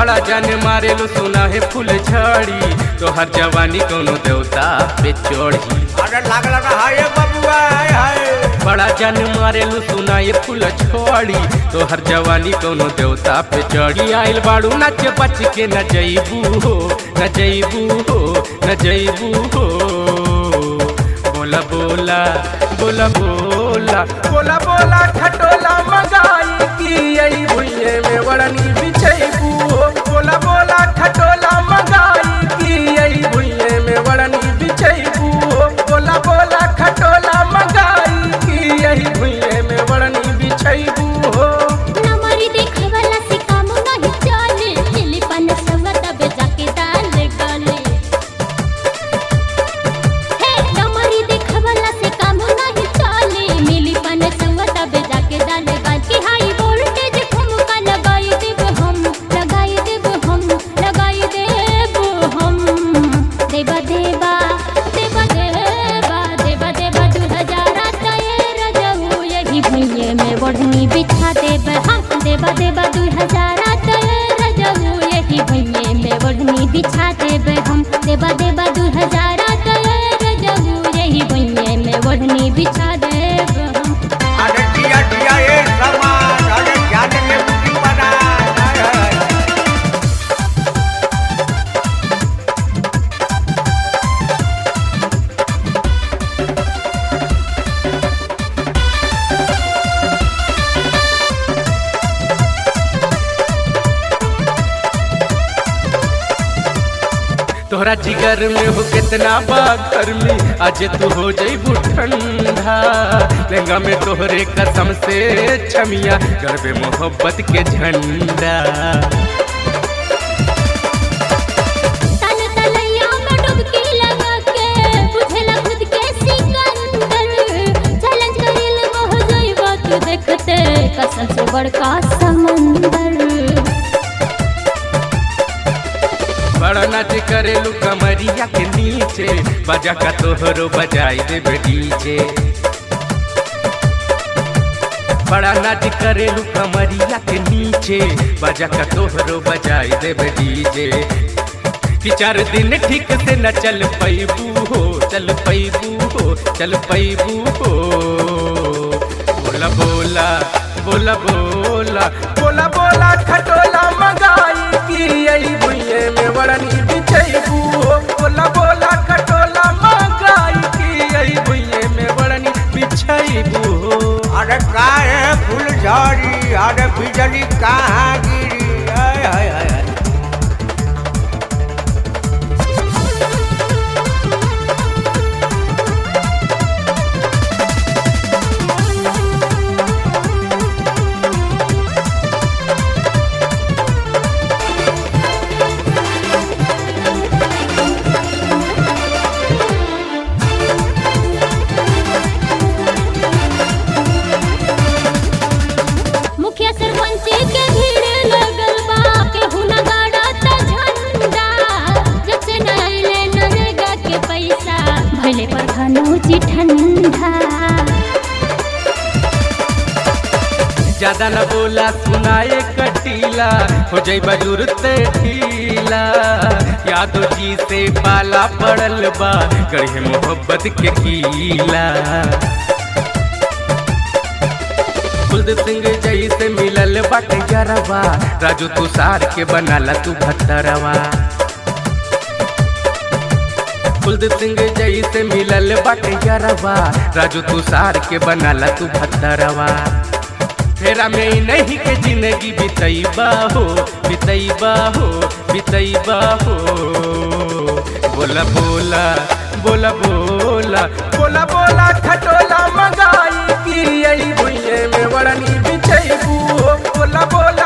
बड़ा जान मारेलू सुना है फूल झड़ी तोहर जवानी कोनो देवता पे चढ़ी अरे लागला ना हाय बबुआ हाय हाय बड़ा जान मारेलू सुना ये फूल छोड़ी तोहर जवानी कोनो देवता पे चढ़ी आइल बाड़ू नच बच के न जईबू हो न जईबू हो न जईबू हो बोला बोला बोला बोला बोला बोला खटोला मंगाई की आई भुइये में वड़नी बिछईबू हो बोला बोला खटोला मंगाई की आई भुइये में वड़नी बिछईबू हो बोला बोला खटोला मंगाई की आई भुइये में वड़नी बिछईबू हो नमरी देखवला से काम नाही चले लिली पन सवत बे जाके डाल गले हे नमरी देखवला से काम नाही चले मिली पन सवत बे जाके डाल गले की हाई वोल्टेज ठुमका लगाई देब हम लगाई देब हम लगाई देब हम देवा देवा देवा देवा देवा देवा दू हजार तेर जहू यही भुइये में बढ़नी बिछा देब हम देवा देवा दू हजार तेर जहू यही भुइये में बढ़नी बिछा देब हम देवा देवा दू हजार तेर जहू यही भुइये में बढ़नी बिछा देब हम अरे दिया दिया ये सामान अरे जाने में बुद्धि बना हाय हाय तोहरा जिगर में हो कितना बा गर्मी आज तू हो जईबू ठंडा लहंगा में तोहरे कसम से छमिया गरबे मोहब्बत के झंडा तन तलैया में डुबकी लगा के बुझला खुद के सिकंदर चैलेंज करिल मोह जइबा तू देखते कसम से बड़का समंदर बड़ा नाच करेलू कमरिया के नीचे बजा का तोहरो बजाई देबे डीजे बड़ा नाच करेलू कमरिया के नीचे बजा का तोहरो बजाई देबे डीजे कि चार दिन ठीक से न चल पैबू हो चल पैबू हो चल पैबू हो बोला बोला बोला बोला बोला बोला खटोला मंगाई की आई भुइये में वड़नी बिछैबू हो बोला बोला खटोला मंगाई की आई भुइये में वड़नी बिछैबू हो अरे का है फूल झड़ी अरे बिजली कहाँ गिरी हाय हाय हाय हाय मुखिया सरपंच के भीड़ लगल बा केहू न गाड़त झंडा जब से न अइले नरेगा के पैसा भले पर खनौची ठंडा ज्यादा न बोला सुनाए कटीला हो जाई बजुर ते ढीला यादो जी से पाला पड़ल बा गढ़े मोहब्बत के कीला कुलदीप सिंह जई से मिलल बाटे गरवा राजू तुषार के बनाला तू भत्तरवा कुलदीप सिंह जई से मिलल बाटे गरवा राजू तुषार के बनाला तू भत्तरवा फेरा में ही नहीं के जिंदगी बितैबा हो बितैबा हो बितैबा हो बोला बोला बोला बोला बोला बोला खटोला मंगाई की आई भुइये में वड़नी बिछैबू हो बोला बोला